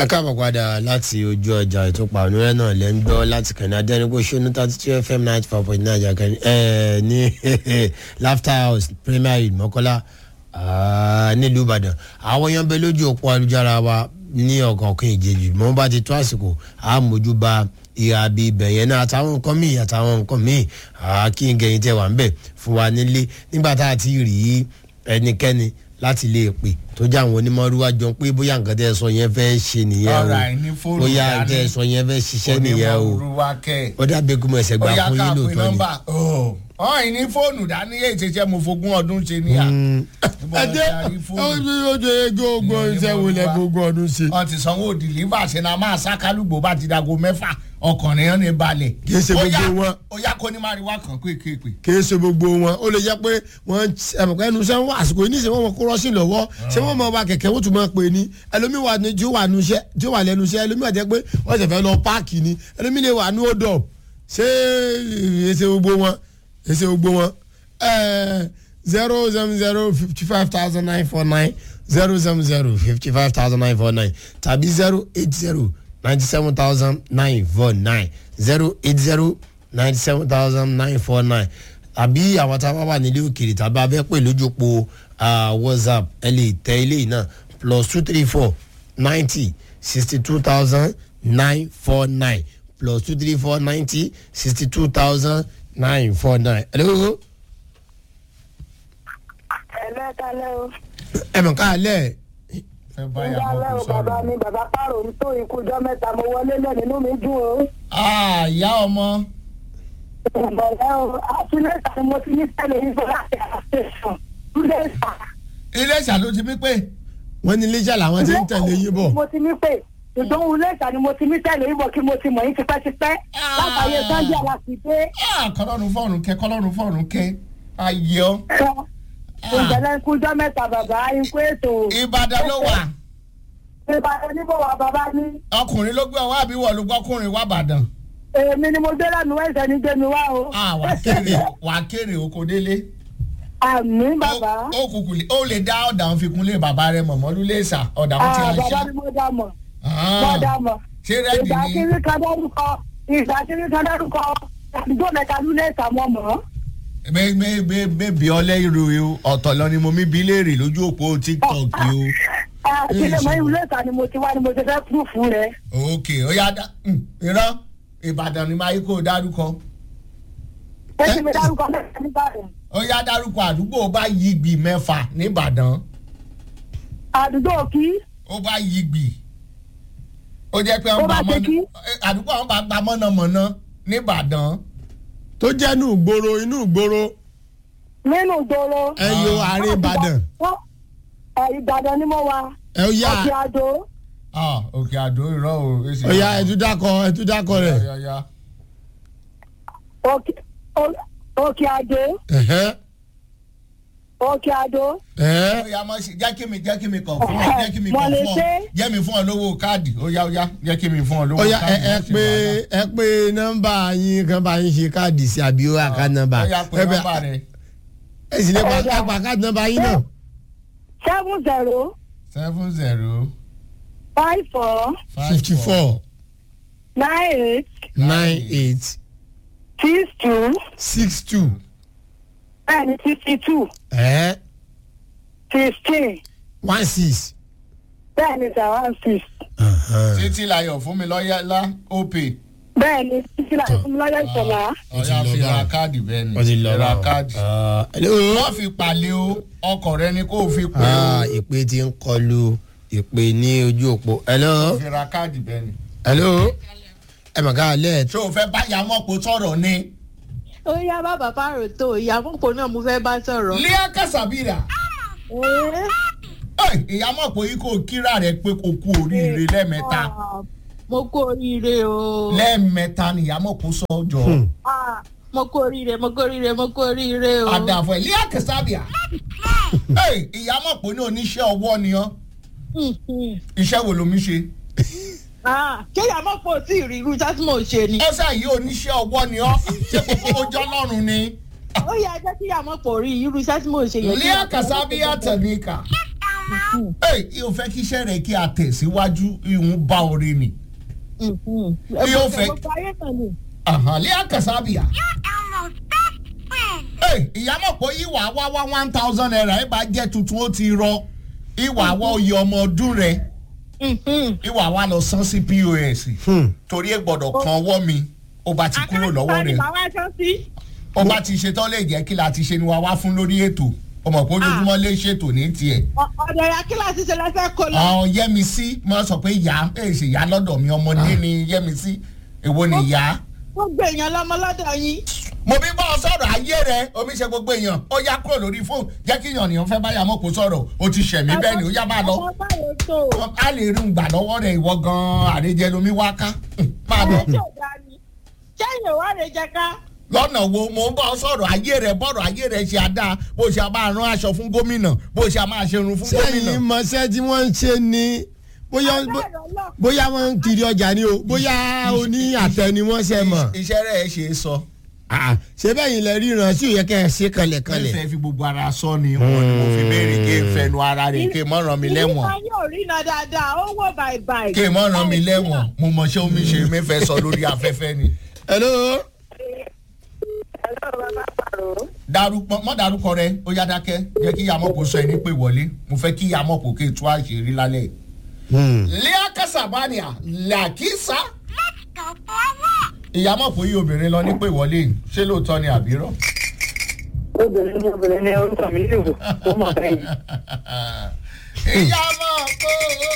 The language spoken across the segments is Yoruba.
ẹ káàbọ̀ padà láti ojú ọjà ìtúpa onírẹ́ náà lẹ́ ń gbọ́ láti kàn ní adẹ́nigbó ṣónú thirty two fm ninety four point nine àjàkẹ́ ẹ̀ ní laughter house premier league mọ́kọ́lá nílùú ìbàdàn àwọn èèyàn bẹ lójú òpó ayélujára wa ní ọ̀kọ̀ọ̀kan ìjèjì mọ́ bá ti tó àsìkò àmójú ba ìhà bí ibẹ̀ yẹn náà àtàwọn nǹkan míì àtàwọn nǹkan míì kí n gẹ̀yìn tẹ̀ wá ń bẹ̀ fún wa nílé nígbà tá a ti rí ẹnikẹ́ni láti lè pè tó jẹ́ àwọn onímọ̀rúwá jọ pé bóyá nǹkan tẹ́ ẹ sọ yẹn fẹ́ ṣe nìyẹn o Alright, ní fóònù bóyá dání. nǹkan tẹ́ ẹ sọ yẹn fẹ́ ṣiṣẹ́ nìyẹn o onímọ̀rúwá kẹ́ ó dàbí kí mo ẹsẹ̀ gbà ọ̀yá fún ká yín pé lóòótọ́ ni. nọ́mbà ọ̀hìn ní fóònù dání èyí ti ṣe mo fogún ọdún ṣe ní à. ẹ jẹ́ ó jẹ́ ego ogun iṣẹ́ wo lẹ gbogbo ọdún ṣe. wọ́n ti sanwó dìlífà ṣe na máa sákálùgbò bá ti dago mẹ́fà ọkùnrin yẹn ní balẹ̀. Kì í ṣe Ó yá- gbogbo wọn. ó yá kó ní máa rí wá kàn kéékèèpè. kì í ṣe gbogbo wọn ó lè jẹ́ pé wọ́n ẹ̀mọ̀kọ́ ẹnu iṣẹ́ wọn àsìkò yìí níṣẹ́ wọn mọ kó rọ́ọ̀ṣì lọ́wọ́ ṣé wọ́n mọ wa kẹ̀kẹ́ wọ́n tún mọ̀ pé ní ẹlòmíì wà ní tí ó wà nu iṣẹ́ tí ó wà lẹ́nu iṣẹ́ ẹlòmíì wà jẹ́ pé wọ́n ṣẹ̀fẹ̀ lọ páàkì ni ẹlòmíì lè wà ní odò ṣé èsè gbogbo wọn èsè gbogbo wọn zero seven zero fifty five thousand nine four nine zero seven zero fifty five thousand nine four nine tàbí zero eight zero ninety seven thousand nine four nine zero eight zero ninety seven thousand nine four nine àbí àwọn tá a bá wà nílé òkèèrè tàbí abẹ́ pè lójúpo whatsapp ẹ lè tẹ ilé yìí náà plus two three four ninety sixty two thousand nine four nine plus two three four ninety sixty two thousand nine four nine. hello ẹlẹ́kalẹ́ o ẹ mọ̀ ká lẹ̀ fẹ́ báyà ìyálẹ́ bọ́ o kó bàbá sọ̀rọ̀. mi bàbá pààrọ̀ ń tó ikú ọjọ́ mẹ́ta mo wọlé lẹ́ nínú mi dùn o. Ah, ìyá ọmọ ìbẹ̀rẹ̀ o àtúnlẹ̀ta ni mo ti ní sẹ́lẹ̀ yìí fún láti àtẹ̀sán lẹ́sà. ilé ìṣàló ti pí pé wọ́n ní iléeṣẹ́ làwọn ti ń tẹ̀lé yín bọ̀. mo ti ní pé ìdánwò lẹ́sà ni mo ti ní sẹ́lẹ̀ yìí bọ̀ kí mo ti mọ̀ yín tipẹ́tipẹ́ látàyè sanjẹ́ aláṣìṣe. Ah, kọlọ́run fọ́ọ̀rùn kẹ́ kọlọ́run fọ́ọ̀rùn kẹ́ ayé ọ. ìbẹ̀rẹ̀ ikú ọjọ́ mẹ́ta bàbá ikú ètò. Ìbàdàn ló wà ìbàdàn níbo wà bàbá mi. ọkùnrin ló gbé ọwọ́ àbí wọ̀ ló gbọ́kùnrin wà bàdàn. èmi ni mo gbé lẹ́nu ẹ̀sẹ̀ ní gbé mi wá o. Ah, wà á kéré wà á kéré oko délé. àmì bàbá. Ó- ó kùkù lè ó lè dá ọ̀dà òun fi kún lé bàbá rẹ mọ̀mọ́lú lẹ́sà ọ̀dà òun ti Ah, ń bàbá ṣá. ni mo dá mọ̀. Ah, mo dá mọ̀. ṣé rẹ́dì ìgbà ni kiri kan dárúkọ ìgbà kiri kan dárúkọ àdúgbò mẹ́ta lulẹ̀ ìsàmọ́ mọ́. mẹ mẹ mẹ mẹ bí ọlẹ́ ìrò o ọ̀tọ̀ lọ ni mo mi bí léèrè lójú òpó tiktok o. kílẹ̀ mọ́ ìwúlẹ̀ ìsà ni mo ti wá ni mo ti fẹ́ kú fún rẹ̀. ok ó yá dá mm, irọ́ ìbàdàn ni máa yí kó o dárúkọ. ó ti mi dárúkọ mẹ́ta nígbàdàn. ó yá dárúkọ àdúgbò bá yí gbì mẹ́fà nìbàdàn àdúgbò kí ó bá yí gbì ó jẹ́ pé Ó wọ́n bá bá ṣe mọ́nà kí? eh, àdúgbò àwọn bá gba mọ́nàmọ́ná nìbàdàn. tó jẹ́ inú ìgboro inú ìgboro nínú ìgboro. ẹ yo àárín ìbàdàn Wọ́n- ẹ, ìbàdàn ni mo wà. ẹ ó yá ọ̀kẹ́ àdó. Ah, òkè àdó irọ́ o. èsì ó yá irọ́ o. ẹtú dákọ ẹtú dákọ rẹ. Yá, yá, yá. Òkè- Ó- òkè àdó. ẹ̀hẹ́, òkè àdó. ẹ̀hẹ́. ó yá mọ́ sí jẹ́ kí mi jẹ́ kí mi kàn fún ọ jẹ́ kí mi Mo kàn lè fún ọ ṣe. jẹ́ mi fún ọ lówó káàdì ó yá ó yá jẹ́ kí mi fún ọ lówó ó yá ẹ káàdì. ẹ láti pé wàhálà. ẹ pé nọ́mbà yín kan bá yín ṣe káàdì sí àbí ó àká nọ́mbà ó yá pé ẹ bẹ nọ́mbà rẹ ẹ sì lè pa Ó yá. ẹ pa káàdì nọ́mbà yín náà. seven zero seven zero five four five fifty four nine eight nine eight six two six two bẹ́ẹ̀ni sixty two ẹ̀hẹ́ sixteen one six. bẹ́ẹ̀ni seven six. títí láyọ̀ fún mi lọ́yà lá opay bẹ́ẹ̀ni títí láti fún mi lọ́yọ̀ ìṣọ̀lá. Ó ti ọ̀yà lọ fi ra báwọn. káàdì bẹ́ẹ̀ ni wọ́n ti lọ fi ra báwọn. káàdì. Ah, hello. wọ́n fi pàlẹ́ o ọkọ̀ rẹ ni kò fi pè Ah, o ìpè ti ń kọlu ìpè ní ojú òpó. hello. fi ra káàdì bẹ́ẹ̀ ni. hello. ẹ mọ̀ ká lẹ̀ ṣé o fẹ́ bá yamọ́pọ̀ sọ̀rọ̀ ni. ó yá bàbá pààrọ̀ tó ìyàmọ̀pọ̀ náà mo fẹ́ bá sọ̀rọ̀. líà kàṣàbíra Ẹ́, ìyàmọ́pọ̀ yìí kò kíra rẹ̀ pé kò kú oríire lẹ́ẹ̀mẹ́ta ah, mo kú oríire o lẹ́ẹ̀mẹ́ta ni ìyàmọ́pọ̀ sọ́jọ́. Ah, mo kú oríire mo kú oríire mo kú oríire o. àdàfọ̀ líà kàṣàbíà ìyàmọ́pọ̀ ní oníṣẹ́ ọwọ́ ni ọ́ Hmm, hmm. iṣẹ́ wo lomi ṣe. Ah, ṣé ìyàmọ̀pọ̀ tí ì rí irú iṣẹ́ tí mò ń ṣe ni. ẹ̀sà yìí oníṣẹ́ ọwọ́ ni ọ́ ṣé gbogbo ojú ọlọ́run ni. ó yẹ jẹ́ kí ìyàmọ̀pọ̀ rí irú iṣẹ́ tí mò ń ṣe yẹn. líà kàṣàbíà tẹ̀líkà ẹ yóò fẹ́ kí iṣẹ́ rẹ̀ kí a tẹ̀síwájú ìhun bá orin ni. Yóò fẹ́- gbogbo ayé náà ni. àhàn lé àkàsábìà. Elmo's best friend. ẹ ìyá mọ̀ pé ìwà wá wá one thousand naira ẹ bá jẹ́ tuntun ó ti rọ ìwà wá oyè ọmọ ọdún rẹ̀ ìwà wá lọ san sí pos torí ẹ gbọ́dọ̀ kan ọwọ́ mi ó bá ti kúrò lọ́wọ́ rẹ̀ màá wá ṣọ́ sí. ó bá ti ṣetán lè jẹ́ kí la ti ṣe ni wàá wá fún lórí ètò ọmọ pé ojoojúmọ́ lè ṣètò ní tiẹ̀. ọ̀dọ̀ ya kíláàsì ṣe lẹ́sẹ̀ kó lọ. àwọn yẹmísí máa sọ pé ìyá ẹ ṣe ìyá lọ́dọ̀ mi ọmọdé ni yẹmísí èwo ni ìyá. gbogbo èèyàn lọmọ lọ́dọ̀ yín. mo bí bá ọ sọ̀rọ̀ ayé rẹ omi ṣe gbogbo èèyàn ó yá kúrò lórí fóònù jẹ́ kí èèyàn fẹ́ báyà mọ́ kó sọ̀rọ̀ ó ti ṣẹ̀mí bẹ́ẹ̀ ni ó yá máa lọ. ọmọ báwo tó. a lè rí gbà lọ́wọ́ rẹ̀ ìwọ gan-an àrèjẹ lomi wá ká máa lọ. ẹjọ́ dá ni. sẹ́yìn wà lè jẹ ká. lọ́nà wo mo ń bá ọ sọ̀rọ̀ ayé rẹ bọ́rọ̀ ayé rẹ ṣe àdá bó ṣe máa rán aṣọ fún gómìnà bó ṣe máa ṣe irun fún gómìnà. sẹ́yìn mọ̀ṣẹ́ tí wọ́n ń ṣe ni bóyá bóyá wọ́n ń kiri ọjà ni o bóyá oní àtẹ ni wọ́n ṣe mọ̀ iṣẹ́ rẹ̀ ṣe é sọ. Ah, ṣé bẹ́ẹ̀ yìí lẹ ríran sí òye kẹ́ ẹ ṣe kanlẹ̀kanlẹ̀. fẹ́ fi gbogbo ara sọ ni wọn ni mo fi béèrè kí n fẹnu ara rẹ̀ kí n mọ̀ ràn mí lẹ́wọ̀n ìwọ yóò rí iná dáadáa ó wò bàìbàì. kí n mọ̀ ràn mí lẹ́wọ̀n mo mọ̀ ṣé omi ṣe mi fẹ́ sọ lórí afẹ́fẹ́ ni. hello. darúpọ̀ mọ́ darúkọ rẹ ó yá dákẹ́ jẹ́ kí yamọ́pọ̀ sọ ẹni pé wọlé mo fẹ́ kí yamọ́pọ̀ kí n tú àṣírí lálẹ́. Hmm. lẹ́yà kẹsàbánìà làkísà Let's go for a walk. ìyàmọ̀pọ̀ yìí obìnrin lọ ní pé wọlé yìí ṣé lóòótọ́ ni àbírọ́. obìnrin ní obìnrin ní orúkọ mi lè wò ó mọ̀ bẹ́yìn. ìyàmọ̀pọ̀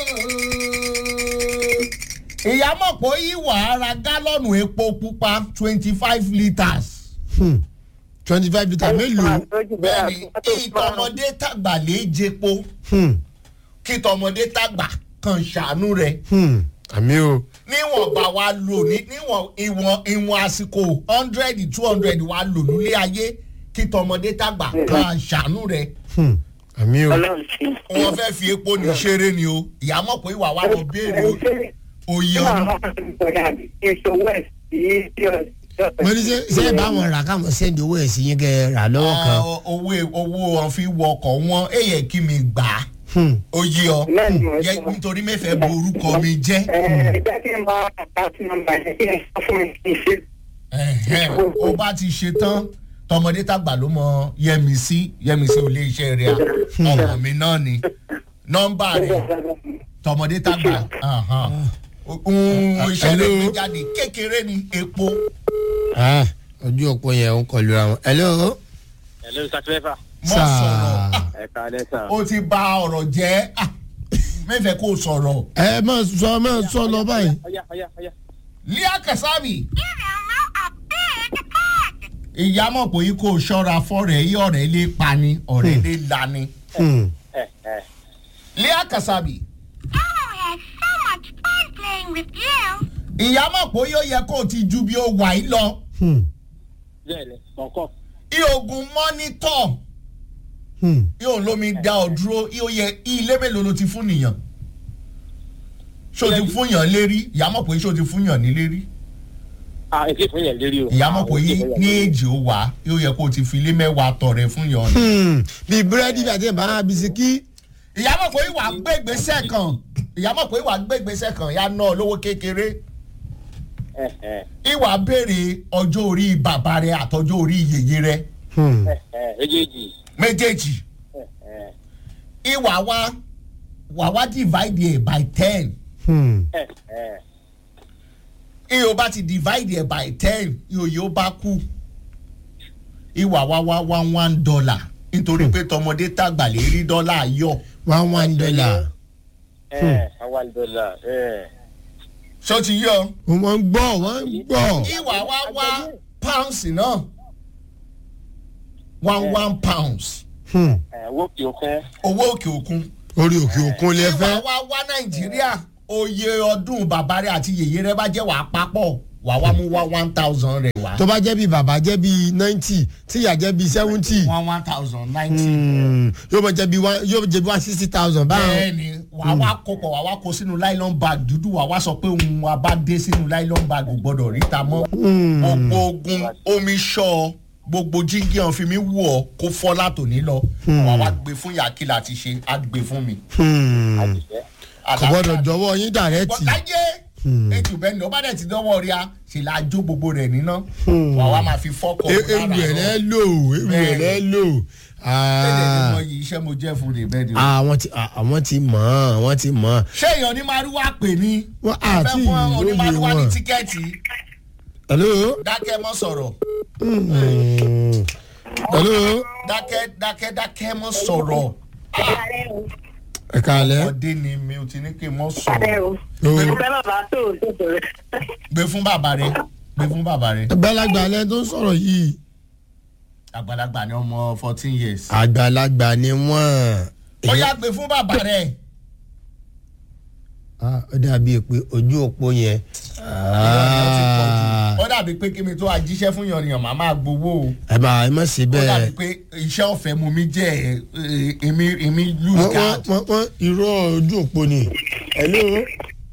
ìyàmọ̀pọ̀ yìí wà á ra gálọ́ọ̀nù epo pupa twenty five litres. Hmm. twenty five litre mélòó. bẹ́ẹ̀ni kí tọmọdé tàgbà lè jẹpo Hmm. kí tọmọdé tàgbà kan ṣàánú rẹ̀ Hmm. àmì o. níwọ̀n bá wa lò ní níwọ̀n ìwọ̀n ìwọ̀n àsìkò hundred two hundred wa lò nílé ayé kí tọmọdé tàgbà kan ṣàánú rẹ̀ Hmm. àmì o. ọlọ́run ṣe. wọn fẹ́ fi epo ní ṣeré ni o ìyàmọ̀ pé ìwà wa lọ béèrè o- oyè ọdún. mo ní ṣe ṣe é bá wọn rà káwọn sẹ́ndì owó ẹ̀ sí yín kẹ́ ẹ rà lọ́wọ́ kan. Ah, owó owó wọn fi wọ ọkọ̀ wọn èyẹ kí mi gbà á Hmm. oyè ọ Bẹ́ẹ̀ni, mo Yẹ- sọ. nítorí mẹ́fẹ̀ẹ́ bo orúkọ mi jẹ́ ẹ jẹ́ kí n bá àkáàtì nọ́mbà yẹn kí n sọ fún mi kí n ṣe. Ẹ̀hẹ́n, ó bá ti ṣe tán tọmọdé tàgbà ló mọ yẹmísí yẹmísí ò lè iṣẹ́ rẹ̀ ọmọ mi náà ni nọ́mbà rẹ̀ tọmọdé tàgbà ahàn. ohun iṣẹ́ rẹ̀ gbé jáde kékeré ni epo. Ah, ojú òpó yẹn ń kọlu ra wọn. hello. Hello, Saturday. mọ sọ̀rọ̀ Ah, Ẹ káalẹ́ sà. ó ti ba ọ̀rọ̀ jẹ́ Ah, mẹ́fẹ̀ẹ́ kó sọ̀rọ̀. ẹ máa sọ máa sọ lọ báyìí. Ọya, ọya, ọya. Líà Kẹsàmì Give Elmo a big hug. ìyámọ̀ pé kó o ṣọ́ra fọ́rẹ̀ yí ọ̀rẹ́ lè pani ọ̀rẹ́ lè lani. Hmm. Ẹ ẹ. Líà Kẹsàmì Elmo has so much fun playing with you. ìyámọ̀ pé yóò yẹ kó o ti ju bí o wà yìí lọ. Hmm. Bẹ́ẹ̀ni, kọ̀ọ̀kan. Ìoògùn mọ́nítọ̀ Hmm. yóò lómi dá ọ dúró yóò yẹ ilé mélòó ló ti fún nìyàn. Ṣé o ti fún yàn lérí? Ìyámọ̀ pé ṣé o ti fún yàn ní lérí? Ah, èsì fún yẹn lérí o. Ìyámọ̀ pé yí ní èjì ó wà yóò yẹ kó o ti fi ilé mẹ́wàá tọrẹ fún yàn. Hmm. bí búrẹ́dì bí àti ìbára bisikí. ìyámọ̀ pé ìwà gbégbèsè kan ìyámọ̀ pé ìwà gbégbèsè kan yá ná lówó kékeré Ẹ ẹ. ìwà béèrè ọjọ́ orí bàbá rẹ àtọjọ́ orí yèyé rẹ Hmm. Ẹ ẹ. Méjèèjì. méjèèjì Ẹ ẹ. ìwà wa wà wá divide it by ten Hmm. Ẹ ẹ. ìyó bá ti divide it by ten ìyó yóò bá kú ìwà wa wá one one dollar nítorí pé tọmọdé tàgbà lè rí dọ́là yọ one one dollar. Ẹ one dollar. Ẹ. ṣó ti yọ wọ́n ń gbọ́ wọ́n ń gbọ́. ìwà wa wá pounds náà one one pounds Hmm. Ẹ wo kí o kún. owó òkè òkun. orí òkè òkun lè ìwà fẹ́. wa wá nàìjíríà oyè ọdún bàbá rẹ àti yèyé rẹ bá jẹ́ wàá papọ̀ wàá wá mú wá one thousand rẹ wá. tó bá jẹ́ bí bàbá jẹ́ bí ninety tíyà jẹ́ bí seventy. one one thousand ninety. Hmm. yóò máa jẹ́ bí one yóò jẹ́ bí one sixty thousand báwọn. bẹ́ẹ̀ni wàá wá kó pọ̀ wàá wá kó sínú nylon bag dúdú wàá wá sọ pé òun wa bá dé sínú nylon bag ò gbọ́dọ̀ ríta mọ́. gbogbo ogun omi ṣọ́ gbogbo jíngí ọ̀hún fi mi wù ọ́ kó fọ́ látòní lọ wà wá gbé fún yàkílà ti ṣe á gbé fún mi. Hmm. kò gbọ́dọ̀ jọ̀wọ́ yín dàrẹ́tì. láyé ètò bẹ́ẹ̀ ni ó bá dẹ̀ ti dánwọ́ rí a ṣe la jó gbogbo rẹ̀ níná wà wá máa fi fọ́kọ̀ E- ewu ẹ̀ lẹ́ lò ewu ẹ̀ lẹ́ lò. bẹ́ẹ̀ ni Ah. mo yí iṣẹ́ mo jẹ́ fún rè bẹ́ẹ̀ ni. Ah, àwọn ti ah, àwọn ti mọ̀ ọ́n àwọn ti mọ̀ ọ́n. ṣé èèyàn ní márùwá pè ní. Wọ́n àti fẹ́ fún ìlóye onímárùwá ní wọn. tíkẹ́ẹ̀tì hello. dákẹ́ mọ́ sọ̀rọ̀ Hmm. hello. dákẹ́ dákẹ́ dákẹ́ mọ́ sọ̀rọ̀ ẹ káalẹ́. ọdẹ ni mi ò ti ní kí n mọ́ sọ̀rọ̀ o. Ìfẹ́ bàbá tó o tó bẹ̀rẹ̀. gbé fún bàbá rẹ gbé fún bàbá rẹ àgbàlagbà alẹ́ tó ń sọ̀rọ̀ yìí. àgbàlagbà ni ọmọ fourteen years. àgbàlagbà ni wọ́n. ó yá gbé fún bàbá rẹ Ah, ó dàbí pé ojú òpó yẹn. Ah. ó dàbí pé kí mi tó ajíṣẹ́ fún yànnìyàn màá máa gbowó o ẹ bá ẹ má ṣe ó dàbí bẹ́ẹ̀. pé iṣẹ́ ọ̀fẹ́ mu mi jẹ́ ẹ, ẹ, èmi èmi lose wọ́n card. wọ́n wọ́n irọ́ ojú òpó ni. hello.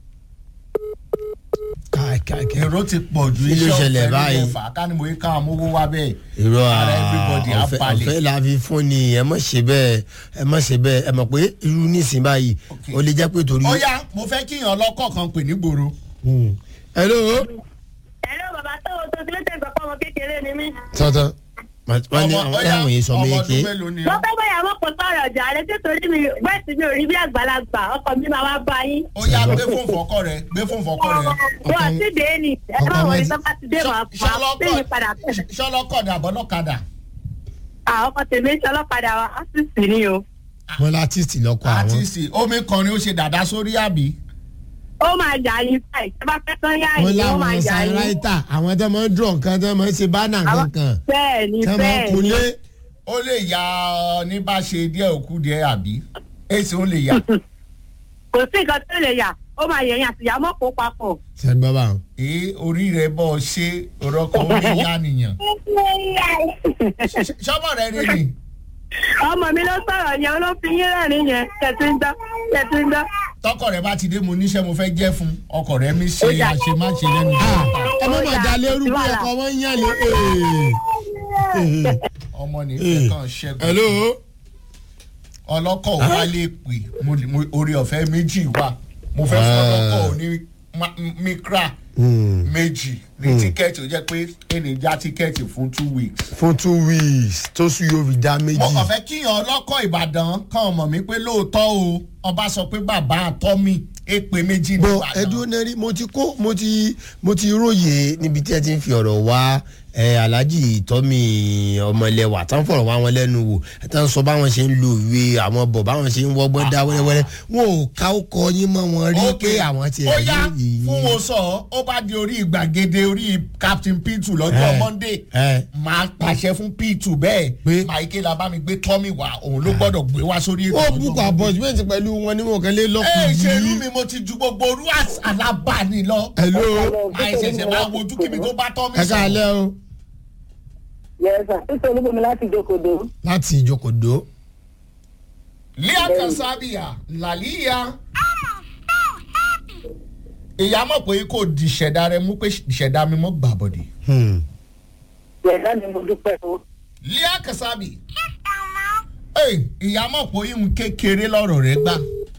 káàkiri. èrò ti pọ̀ ju Kí ló iṣẹ́ ṣẹlẹ̀ ọ̀fẹ́ mi báyìí? lẹ́fà ká ní mo yí káwọn mówó wá bẹ́ẹ̀. irọ́ Ara everybody á ọ̀fẹ́ balẹ̀. ọ̀fẹ́ la fi fún ni ẹ má ṣe bẹ́ẹ̀ ẹ má ṣe bẹ́ẹ̀ ẹ mọ̀ pé irú nísìnyí báyìí Okay. ó lè jẹ́ pé torí. ó yá mo fẹ́ kíyàn lọ́kọ̀ kan pè ní gbòòrò. Hmm. hello. Ẹ̀rọ bàbá tó o tó ti létí ìgbà pọ̀ ọmọ kékeré ni mí. tọ́tọ́ wọ́n ní Ọmọ- ó àwọn yá, àwọn yìí sọ ọmọ méje. ọdún mélòó ni Mo ọ́? fẹ́ bóyá mo kò sọ̀rọ̀ ọjà rẹ títorí mi bẹ́ẹ̀ sì mi ò rí bí àgbàlagbà ọkọ mi máa wá bá yín. ó yá gbé fún fọkọ rẹ gbé fún fọkọ rẹ. Mo àti dé ni ẹ má ọkọ wọlé mi- tó bá ti dé màá máa pè mí padà. ṣọlọ́kọ̀ ni àbọ̀lọ́kadà. Àwọn ọkọ tèmi ń ṣe ọlọ́padà wa á sì sì ní o. wọ́n látìsì lọ́kọ̀ àwọn. àtìsí omi kan ni ó ṣe dàda sórí àbí. Ó máa jà yín báyìí. Ẹ bá fẹ́ kán yá wọ́n yín, ó máa láwọn jà yín. sanraita àwọn tó máa ń dùn nǹkan tó máa ń ṣe bánà Àwọn- kankan Bẹ́ẹ̀ ni tó máa ń bẹ́ẹ̀ ni. kunlé. ó lè ya ọ ní bá ṣe díẹ̀ òkú díẹ̀ àbí èsì ó lè yà. Kò sí nǹkan tó lè yà. Ó máa yẹ̀yìn àtìyá mọ́ kó papọ̀. sẹ́ni bàbá wọn. èé orí rẹ bọ́ ọ ṣe òrọ́kọ̀ ó lè yá nìyàn. ṣọ́mọ̀ rẹ rí ni. Ọmọ mi ló sọ̀rọ̀ yẹn ló fi yín rẹ́rìn yẹn. Kẹ̀tí ń dán. Kẹ̀tí ń dán. tọkọ rẹ bá ti dé mo níṣẹ́ mo fẹ́ jẹ́ fún ọkọ rẹ mi ṣe Ó dà. àṣemáṣe lẹ́nu. Ah, ẹ má Ó má dà, dalẹ̀ kò sí orúkọ wàhálà. ẹ̀kọ́ wọn ń yàn lé. ọmọ nífẹ̀ẹ́ kan ṣẹ́gun. hello. ọlọ́kọ̀ ò wá lè pè mo lè- mo- orí ọ̀fẹ́ méjì wà mo fẹ́ fún Ah. ọlọ́kọ̀ ní ma- mikra Hmm. méjì ní tíkẹ́ẹ̀tì ó jẹ́ pé ẹnì já tíkẹ́ẹ̀tì fún two weeks. fún two weeks tó sùn yóò fi dá mo méjì. kàn fẹ́ kíyàn ọlọ́kọ̀ ìbàdàn kan mọ̀ mí pé lóòótọ́ o ọba sọ pé bàbá àtọ́ mi èpè méjì ní bọ ìbàdàn. ẹdun nẹrí mo ti kó mo ti mo ti róye níbi tí ẹ ti ń fi ọ̀rọ̀ wá ẹ alhaji tọ́mì ọmọlẹ́wà tán fọ̀rọ̀ wá wọn lẹ́nu wò ẹ tán sọ báwọn ṣe ń lo ìwé àwọn bọ̀ báwọn ṣe ń wọ́gbọ́n dá wẹ́rẹ́wẹ́rẹ́ wọn ò ká ó kọ yín mọ́ wọn rí pé àwọn ti ó ẹ̀ yá rí yìí. fún wo sọ ó bá di orí ìgbàgede orí captain p2 lọ́jọ́ Eh, monday eh. máa pàṣẹ fún p2 bẹ́ẹ̀ Pé? maike la bá mi gbé tommy wá òun ló gbọ́dọ̀ gbé wá sórí ètò ó lọ́jọ́ bùkún Monday. apọ́símẹ́ǹtì pẹ̀lú wọn ní wọn kan lé ẹ lọ́kùnrin ṣèlú yìí. mi mo ti ju gbogbo orú alábàání lọ hello àìṣẹ̀ṣẹ̀ máa wojú kí mi tó bá tommy ẹ káalẹ́ o Yẹ́sà, títí olúbomi láti jókòó. láti ìjókòó lia kasabia laliya ìyá mọ̀ pé kò di ìṣẹ̀dá rẹ mú pé ìṣẹ̀dá mi mọ́ gbàbọ̀dì Yẹ̀dá ni mo dúpẹ́ o. lia kasabi Ey, ìyá mọ̀ pé ihun kékeré lọ́rọ̀ rẹ gbà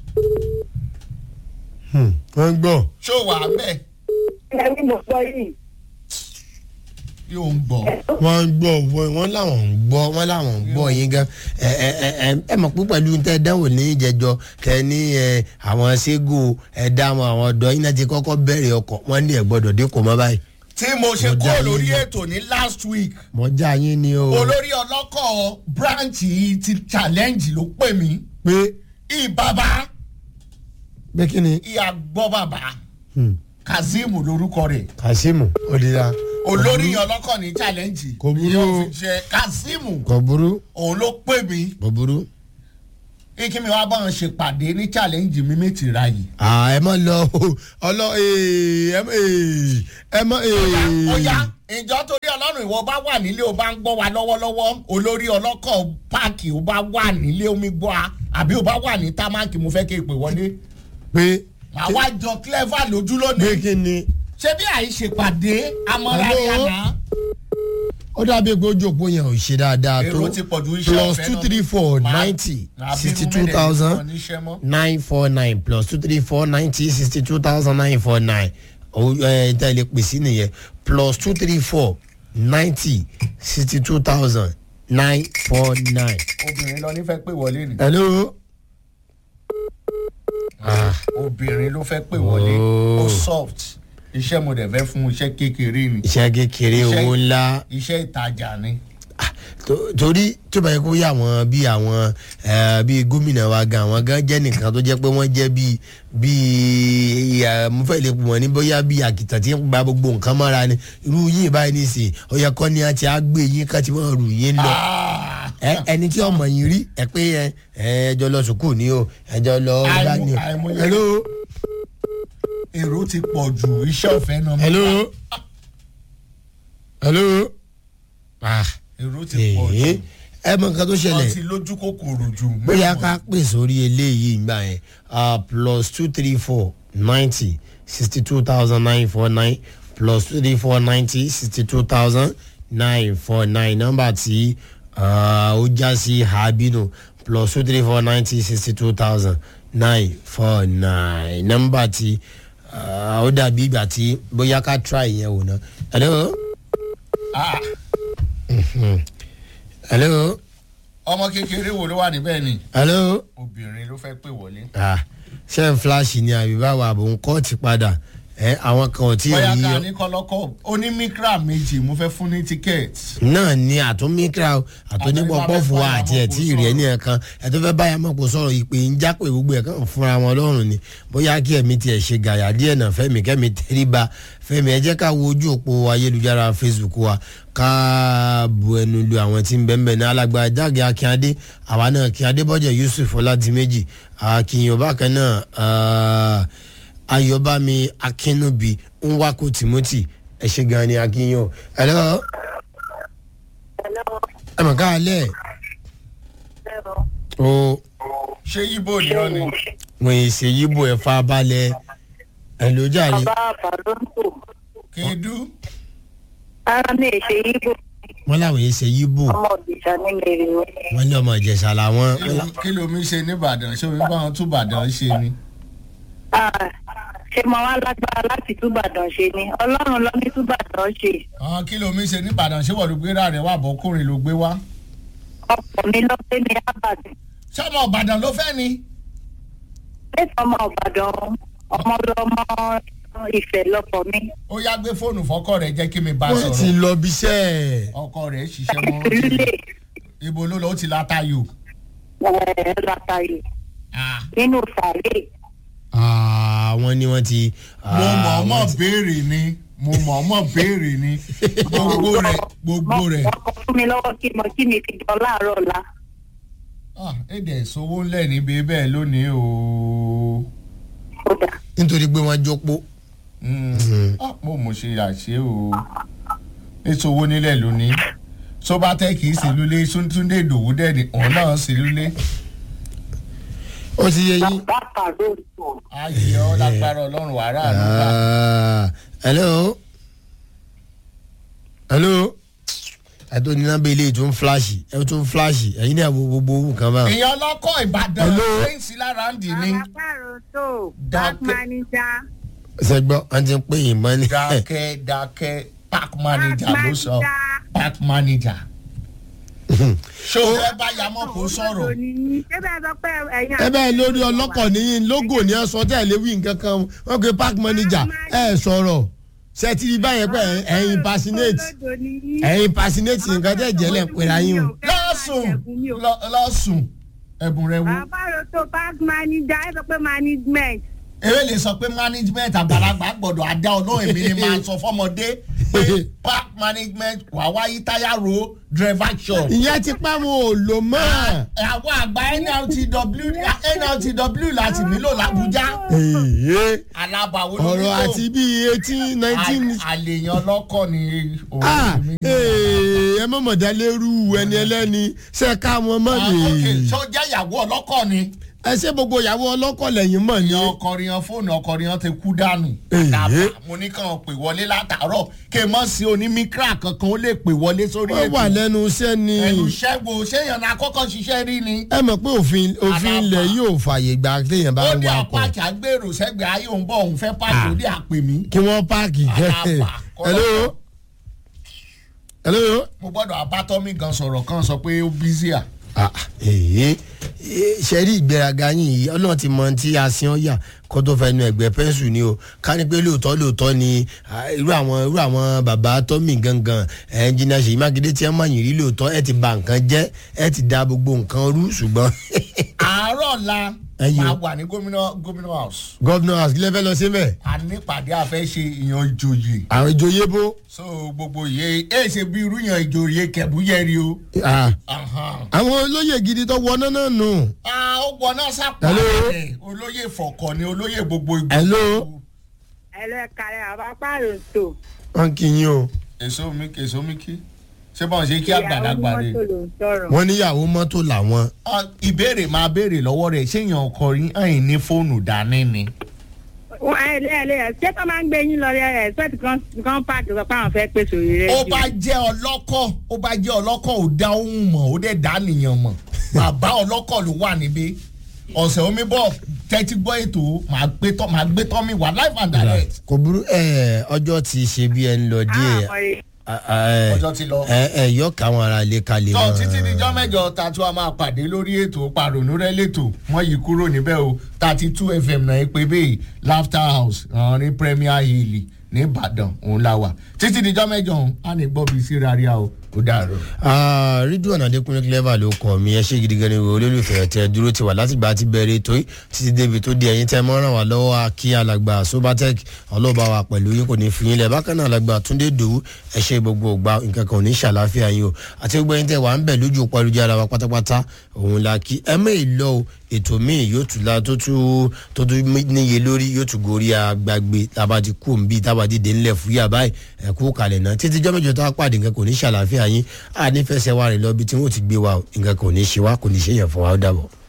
wọ́n ń gbọ́ ṣó wà á bẹ́ẹ̀ Ẹ ní mo gbọ́ yìí. yóò ń gbọ́ wọ́n ń gbọ́ wọ́n wọ́n làwọn ń gbọ́ wọ́n làwọn ń gbọ́ yín gan ẹ ẹ ẹ ẹ ẹ mọ̀ pé pẹ̀lú tẹ́ ẹ dánwò ní ìjẹjọ kẹ ní ẹ àwọn ségò ẹ dáhùn àwọn ọ̀dọ́ yín náà ti kọ́kọ́ bẹ̀rẹ̀ ọkọ̀ wọ́n ní ẹ̀ gbọ́dọ̀ dín kò mọ́ báyìí tí mo ṣe Mo kó dá yín lórí ní. ètò ní last week mọ̀ já yín ni o olórí ọlọ́kọ̀ branch yìí ti challenge ló pè mí pé ìbàbá pé kí ni ìyá gbọ́ bàbá Hmm. kazeem lorúkọ rẹ̀ Kasimu òdìdá olórí ọlọ́kọ̀ ní challenge Kò burú ìyẹn o. ò fi ṣe kazeem kò burú òun ló pè mí kò burú. kí mi wá bọ́n ṣe pàdé ní challenge mi méjì ra yìí. à ẹ má lọ o ọlọ ee ẹ má ee ẹ má ee. ó yá ìjọ torí ọlọ́run ìwọ bá wà nílé o bá ń gbọ́ wa lọ́wọ́lọ́wọ́ olórí ọlọ́kọ̀ páàkì o bá wà nílé omi gbọ́ a àbí o bá wà ní támákì mo fẹ́ kí ìpè wọlé. pé àwa jọ clever lójú pé lónìí kí ni. ṣé bí àìṣèpàdé amọ̀ra Hello? yàrá ó dàbí pé ojú òpó yẹn ò ṣe dáadáa tó èrò ti pọ̀ ju iṣẹ́ plus ọ̀fẹ́ two náà. three four Máa- ninety máa bínú sixty two mẹ́lẹ̀ thousand nìkan níṣẹ́ mọ́. nine four nine plus two three four ninety sixty two thousand nine four nine ẹ tẹ́ lè pèsè nìyẹn plus two three four ninety sixty two thousand nine four nine. obìnrin lọ nífẹ̀ẹ́ pé wọlé ni. hello. obìnrin ló fẹ́ pè wọlé Oh. ó soft iṣẹ́ mo dẹ̀ fẹ́ fún iṣẹ́ kékeré ni iṣẹ́ kékeré Iṣẹ́- owó ńlá iṣẹ́ ìtajà ni. tó- torí tó bá yẹ kó yà wọ́n bí àwọn eh, bí gómìnà wa gan àwọn gan jẹ́ nìkan tó jẹ́ pé wọ́n jẹ́ bí bí eh, mo fẹ́ lè pè wọ́n ní bóyá bí àkìtàn tí ń gba gbogbo nǹkan mọ́ra ni irú yín báyìí nìsín ó yẹ kọ́ ni a ti á gbé yín ká ti wọ́n rù yín lọ Ah! ẹ ẹni tí ọmọ yín rí ẹ pé ẹ ẹ ẹjọ lọ sùkúù ni o ẹjọ lọ ọgbà ni o àìmọye- hello èrò ti pọ̀ ju iṣẹ́ ọ̀fẹ́ náà. hello hello ah èrò ti pọ̀ ee ju ẹ mọ nǹkan tó ṣẹlẹ̀ wọ́n ti lójú kòkòrò jù. bóyá ká pè sórí eléyìí gbà yẹn ah, plus two three four ninety sixty two thousand nine four nine plus two three four ninety sixty two thousand nine four nine nọ́mbà tí ah, ó já sí habinu plus two three four ninety sixty two thousand nine four nine nọ́mbà tí ah, ó dàbí ìgbà tí bóyá ká try yẹn wò ná. hello Ah, hello ọmọ kékeré wo ló wà níbẹ̀ ni. hello. obìnrin ló fẹ́ pè wọlé. Ah, ṣé n flash ni àbí báwo àbò ń kọ́ọ̀tì padà ẹ àwọn kan ò tí ì bóyá rí ká yọ ní kọ́lọ́kọ́ onímíkra méjì mo fẹ́ fún ní tíkẹ́ẹ̀tì. náà ni àtúnmíkra o àtúnípọ̀pọ̀fù wa àti ẹ̀ tí ì rí ẹni ẹ̀kan ẹ̀ tó fẹ́ báyà mọ̀ kó sọ̀rọ̀ ìpè ń jápè gbogbo ẹ̀ kàn fúnra wọn lọ́rùn ni bóyá kí ẹ̀mí tiẹ̀ ṣe gàyà díẹ̀ náà fẹ́mi kẹ́mi tẹ́ríba fẹ́mi ẹ jẹ́ ká wo ojú òpó ayélujára facebook wa ká bu ẹnu lu àwọn tí ń bẹ́ẹ̀ bẹ́ẹ̀ ní alàgbà jáde akínyadé àwa náà kínyadé bọ́jẹ̀ yusuf ọládìméjì akínyàn bákan náà ah, ayọ̀bámi akínúbi nwako timothy ẹ ṣe gan ni akínyàn ẹ lọ́wọ́ ẹ mọ̀ ká alẹ́ o ṣé ibo ni ọ ni. wọ́n yìí ṣe yíbo ẹ̀ fa balẹ̀ ẹ̀ ló jàre bàbá àbálòǹtò kédu. ara mi ì ṣe yíbò wọ́n láwọn yìí ṣe yíbo ọmọ òbíṣà ní mèrè wọn. wọ́n ní ọmọ ìjẹ̀ṣà làwọn Kí ló- kí ló mi ṣe nìbàdàn ṣé omi bá wọn tún bàdàn ṣe ni. ṣé mo wá lágbára láti túbàdàn ṣe ni ọlọ́run ló ní túbàdàn ṣe àwọn kí ló mi ṣe nìbàdàn ṣé wọ́n ló gbé rà rẹ̀ wà bọ́kùnrin ló gbé wá. ọkọ̀ mi ló pé ní ábàdàn ṣé ọmọ ìbàdàn ló fẹ́ ni. lẹ́sìn ọmọ ọ̀bàdàn ọmọ lọmọ ìfẹ́ lọkọ̀ mi ó yá gbé fóònù fọ́kọ rẹ̀ jẹ́ kí mi bá wọ́n ti sọ̀rọ̀. lọ bíṣẹ́ ọkọ rẹ̀ ṣiṣẹ́ mọ́ ó ti- ìlúlẹ̀ ibo ló lọ ó ti la tayo. ẹ̀ látàyè Ah, nínú sàlẹ̀ àwọn ni wọ́n ti. mo mọ̀ ọmọ béèrè ni mo mọ̀ ọmọ béèrè ni gbogbo rẹ̀ gbogbo rẹ̀. wọ́n kọ fún mi lọ́wọ́ kí mo kí mi fi jọ láàárọ̀ la Ah, èdè ìṣòwò ńlẹ̀ níbi bẹ́ẹ̀ lónìí o. kódà nítorí pé wọ́n jókòó. Mm. Ah, mo mọ̀ ṣe àṣẹ o. ètò owó nílẹ̀ lónìí sọ́bátẹ́ kì í sí lulẹ̀ túndé ìdòwú dẹ́ni òun náà sí lulẹ̀. ó ti yẹ yín. bàbá àbálòǹtò ayé ọ lágbára ọlọ́run wàrà àlùkà. Ah, hello hello ẹ tó ní nọ́mbà ilé ìtún fúláṣì ẹ tún fúláṣì ẹ̀yin náà wo gbogbo owó kan báwọn. èèyàn ọlọ́kọ̀ ìbàdàn Hello. fẹ́ǹsì lára ń dì ní. Àràpàrọ̀ tó Dákẹ́. bank manager. sẹgbọ́ wọ́n ti ń pè yín mọ́ ni. dákẹ́ dákẹ́ park manager Park ló sọ manager. park manager. ṣé o fẹ́ bá yamọ́ kó sọ̀rọ̀. Ṣé bẹ́ẹ̀ sọ pé ẹ̀yin ẹ bẹ́ẹ̀ lórí ọlọ́kọ̀ níyìn lógò ní ẹ sọ tẹ́ ẹ léwu nǹkan kan wọ́n pe park manager ẹ sọ̀rọ̀ ṣe ti rí báyẹn pé ẹ impersonate ẹ impersonate nǹkan tẹ́ jẹ́ lẹ̀ ń pera yín o. lọ́sùn lọ- lọ́sùn ẹ̀bùn rẹ wo. Àràpàrọ̀ tó bank manager ẹ sọ pé management. eré lè sọ pé management àgbàlagbà gbọ́dọ̀ àdá ọlọ́run èmi ni máa sọ fọmọdé pé park management wà wáyé táyà ro driver shop. ìyẹn ti pẹ́ wọn ò lò mọ́. àwọn àgbà nltw nltw láti nílò làbújá Èyí, alábàáwò ló ọ̀rọ̀ nílò. àti bíi eighteen nineteen. À- àlèyàn lọ́kọ̀ ni òun Ah, mi. ee, ẹ mọ̀ mọ̀dálérú ẹni ẹlẹ́ni ṣe ká wọn mọ́ Ah, ok lè. ṣó jẹ́ ìyàwó ọlọ́kọ̀ ni. ẹ ṣe gbogbo ìyàwó ọlọ́kọ̀ lẹ́yìn mọ̀ ni. yan ọkọrin yan fóònù ọkọrin yan ti kú dànù. Èyí. dàbà mo ní kàn pè wọlé látàárọ̀ kí n mọ̀ sí onímíkírà kankan ó lè pè wọlé sórí wọ́n wà lẹ́nu iṣẹ́ ni. ẹnu ṣẹ́gun ṣéyàn náà kọ́kọ́ ṣiṣẹ́ rí ni. ẹ mọ̀ pé òfin òfin Àdàbà. ilẹ̀ yóò fààyè gba téèyàn bá ó ń ní wakọ̀ apáàkì agbèrò sẹ́gbẹ̀ẹ́ ayé òun bọ̀ òun fẹ́ pàṣẹ ó dé àpè mí. kí wọ́n páàkì. Àdàbà. hello hello. mo gbọ́dọ̀ abátọ́mí gan sọ̀rọ̀ kan sọ pé ó bízí à. Ah, èyí ṣe rí ìgbéraga yín yìí ọlọ́run ti mọ tí a sin ọ́ yà kó tó fẹ́ nu ẹ̀gbẹ́ pẹ́ńsù ni o ká ní pé lóòótọ́ lóòótọ́ ni ah, irú àwọn irú àwọn bàbá tọ́mì gangan ẹnjìnà ṣèyí mákindé tí wọ́n máa yìn rí lóòótọ́ ẹ ti ba nǹkan jẹ́ ẹ ti da gbogbo nǹkan rú ṣùgbọ́n àárọ̀ la Ẹyẹ. máa wà ní gómìnà gómìnà house. gọ́vnà àsìlẹ̀ fẹ́ lọ sí mẹ́ a nípàdé àfẹ́ ṣe ìyan ìjòyè. àwọn ìjòyè bó so gbogbo yẹ ẹ ṣe bí irú yan ìjòyè kẹ̀búyẹ̀rì o. ah, Ahan. àwọn olóyè gidi tó wọná náà nù. Ah, ó gbọ́ná sápá Hello? rẹ̀ olóyè fọ̀kọ̀ ni olóyè gbogbo ìgbà. Hello? ẹlẹ́kàrẹ́ àbápàrọ̀ tó. wọ́n kì í yín o èso mi kì èso mi kí ṣé báwọn ṣe kí àgbàlagbà rè. ìyàwó mọ́tò ló ń sọ̀rọ̀. wọ́n níyàwó mọ́tò làwọn. Ah, ìbéèrè máa béèrè lọ́wọ́ rẹ̀ ṣé èèyàn ọkọ rí àyìn ní fóònù dání ni. wọ́n ẹ lé ẹ lé ẹ ṣé tó máa ń gbé yín lọ rẹ ẹ sọ́ọ̀tì kan kan pààkì sọ pé àwọn fẹ́ pèsè òrì rẹ. ó bá jẹ́ ọlọ́kọ̀ ó bá jẹ́ ọlọ́kọ̀ ò dá ohun mọ̀ ó dẹ̀ dá nìyàn mọ̀ bàbá ọlọ́kọ̀ ló wà níbí ọ̀sẹ̀ omi bọ̀ tẹ́tí gbọ́ ètò màá gbé tọ́ màá gbé tọ́ mi wà live and direct. kò burú ẹ ọjọ́ ti ṣe bí ẹ ń lọ díẹ̀ Ọjọ́ ti lọ. ẹ ẹ yọ káwọn ará ilé kalẹ̀ tọ́ mọ́. títí dijọ́ mẹ́jọ ta tí wàá máa pàdé lórí ètò pàrònú rẹ lẹ́tọ̀ wọ́n yí kúrò níbẹ̀ o thirty two fm náà ẹ pé bẹ́ẹ̀ laughter house ọ̀hún ní premier hill ní ìbàdàn òun la wà títí dijọ́ mẹ́jọ òun á ní gbọ́ bí sí rárá o ó dàrú. Ah, ridwan adekunle clever ló kọ mi ẹ ṣe gidi gan ni wo olólùfẹ́ tẹ dúró ti wà láti gbà tí bẹ̀rẹ̀ tó yìí títí débi tó di ẹ̀yìn tẹ mọ́ ràn wá lọ́wọ́ kí alàgbà sobatec ọlọ́ba wa pẹ̀lú yín kò ní fi yín lẹ̀ bákan náà alàgbà túndé dòwú ẹ ṣe gbogbo ògbà nǹkan kan ò ní ṣàlàáfíà yín o àti gbogbo ẹ̀yin tẹ wà ń bẹ̀ lójú òpó ayélujára wa pátápátá òun la kí ẹ mẹ́ ìlọ o ètò míì yóò tún la tó tún tó tún níye lórí yóò tún gorí agbágbé tába ti kú òǹbí tába ti dé ńlẹ̀ fúyà báyìí ẹ kú kalẹ̀ náà títí jọ́mẹ́jọ tá a pàdé nǹkan kò ní ṣàlàáfíà yín a nífẹ̀ẹ́ sẹ́wà rẹ̀ lọ bí tí wọ́n ti gbé wa o nǹkan kò ní ṣe wá kò ní ṣe yẹn fún wa ó dàbọ̀.